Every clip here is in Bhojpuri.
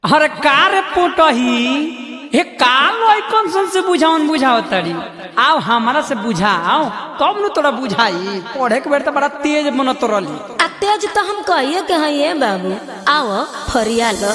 अरे का रे पोटही हे का लइकन सन से बुझावन बुझाओ तड़ी आओ हमारा से बुझाओ तब न तोरा बुझाई पढ़े के बेर तो बड़ा तेज मन तो रली आ तेज तो हम कहिए के हैं ये बाबू आओ फरिया लो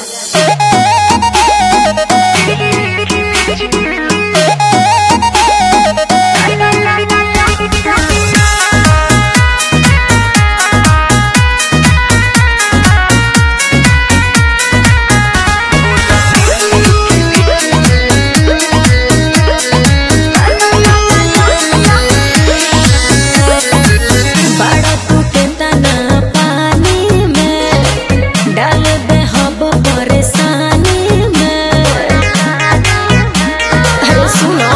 बड़ा टूटता ना पानी में डाल दे हब परेशानी में अरे सुनो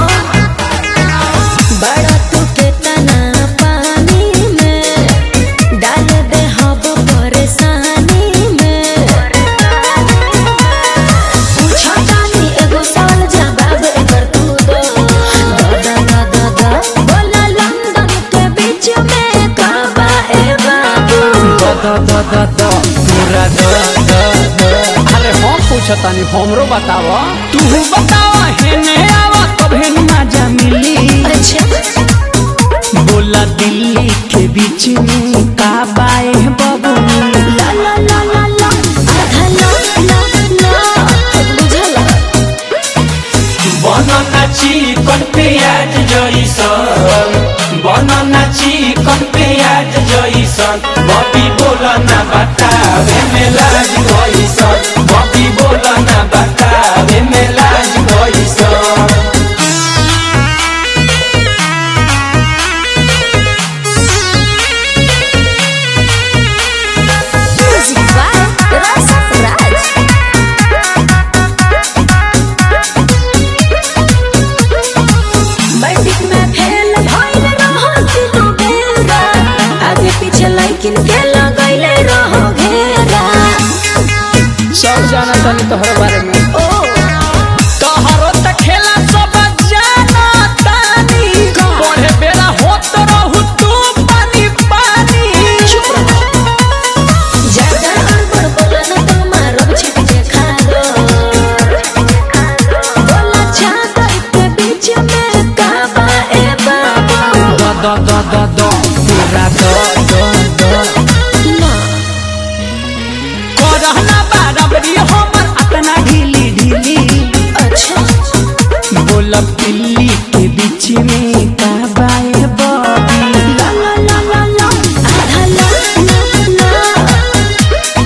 बड़ा टूटता ना पानी में डाल दे हब परेशानी में पूछो जानी एगो सवाल जवाब एकर तू दो दा दा दा दा बोला लंदन के बीच में काबा ए बाबू द द द द पूरा द द द अरे हम पूछतानी हमरो बताव तू बताव हेने आवा तब हेन मजा मिली अच्छा बोला दिल्ली के बीच में का बाए बबू ला ला ला ला ला आधा ला ला ला बुझला बनना चिकन प्याज जइसन बनना चिकन प्याज जइसन बबी बोलना बतावे में लाज गइसन बबी बोलना बतावे में लाज गइसन म्यूजिक बाय रस राज बंडिक में फेल भइल रहो तीनों बेरा आगे पीछे लाइकिन के लगैले रहो घेरा सब जाना तानी तोहर बारे में ओ तोहरो त खेला सब जाना तानी का? पढ़े बेरा होत रहू तू पानी पानी चुप रहो ज्यादा अड़बड़ बोला न तो मारो छिप जे खा दो बोला चादर के बीच में काबा ए बाबू द द द द द पूरा द द द ना करहना बराबरी हमर अपना ढीली ढीली अच्छा बोलब दिल्ली के बीच में का बाए बबी ला ला ला ला ला आधा ला ला ला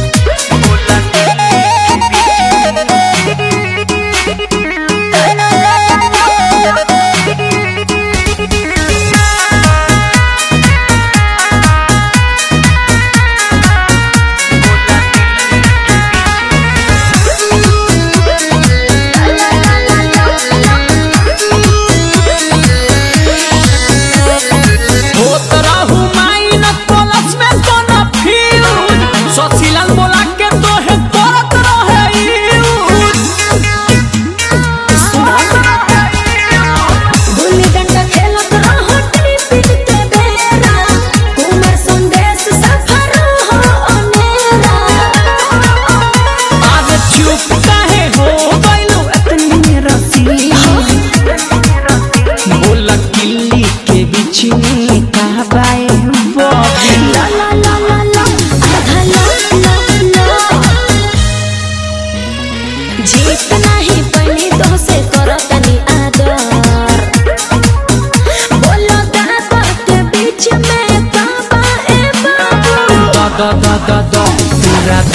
होत रहू माइन कॉलेज में कोनो फ्यूज सचिलन बोला के तोहे करत रहे यूज गुल्ली डंडा खेलत रहो टिपिट के बेरा कुमार संदेश सफर हो अनेरा आज चुप काहे हो गइलू इतनी रसीली बोला किल्ली के बीच में का बाए बबी ला ला ला ला ला आधा ला ला ला जीत नहीं पनी तो से करो तनी आदर बोलो दादा के बीच में काबा ए बाबू द द द द द पूरा